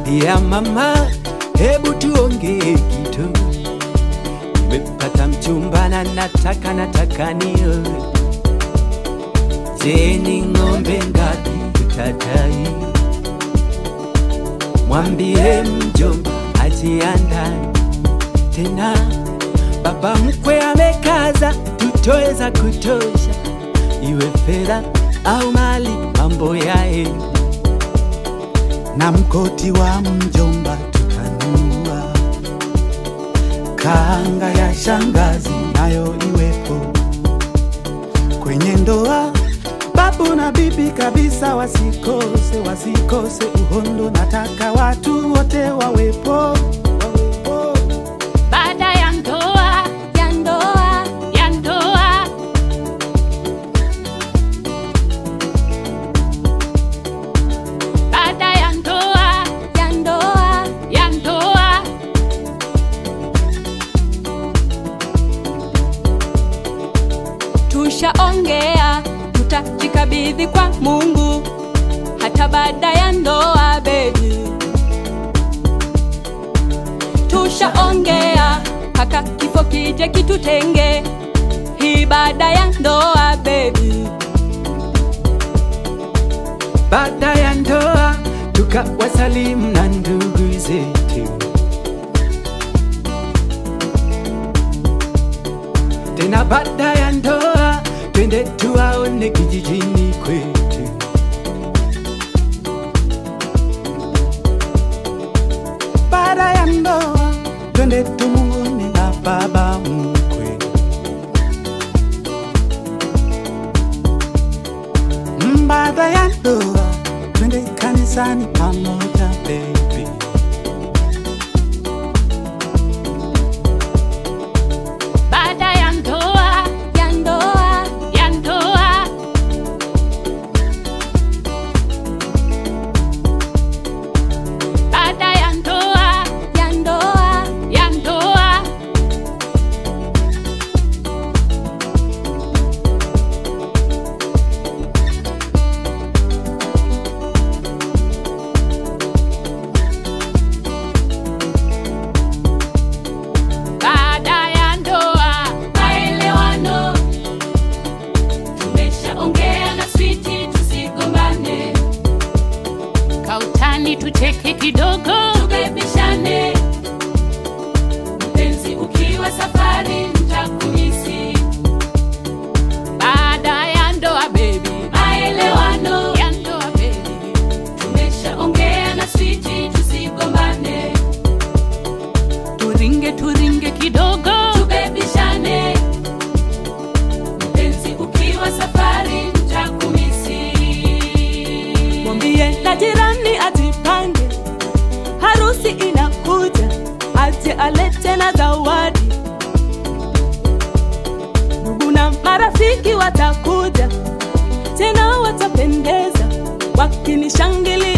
ya mama, hebu tuongee kitu. Nimepata mchumba na nataka nataka nioe. Je, ni ng'ombe ngapi utadai? Mwambie mjomba ajiandae tena, baba mkwe amekaza, tutoe za kutosha, iwe fedha au mali, mambo yae na mkoti wa mjomba tutanunua, kanga ya shangazi nayo iwepo kwenye ndoa. Babu na bibi kabisa wasikose, wasikose uhondo, nataka watu wote wawepo, wawepo. Baada ya ndoa, ya ndoa, ya ndoa. Baada ya ndoa, ya ndoa, ya ndoa. Tushaongea, tutajikabidhi kwa Mungu hata baada ya ndoa, baby. Tushaongea mpaka kifo kije kitutenge, hii baada ya ndoa, baby. baada ya ndoa tukawasalimu na ndugu zetu, tena baada ya ndoa twende tuwaone kijijini kwetu. Baada ya ndoa twende tumuone na baba mkwe. Mm, Baada ya ndoa twende kanisani pamoja baby. Baada ya ndoa, ya ndoa, ya ndoa. Baada ya ndoa, ya ndoa, ya ndoa. Baada ya ndoa, maelewano. Tumeshaongea na switi, tusigombane. Kautani tucheke kidogo, tubebishane. Mpenzi ukiwa safari, nitakumisi. Baada ya ndoa, baby, maelewano ya ndoa, baby. Tumeshaongea na switi, tusigombane turinge turinge kidogo tubebishane mpenzi ukiwa safari ntakumisi mwambie na jirani ajipange, harusi inakuja, aje alete na zawadi. Ndugu na marafiki watakuja, tena watapendeza, wakinishangilia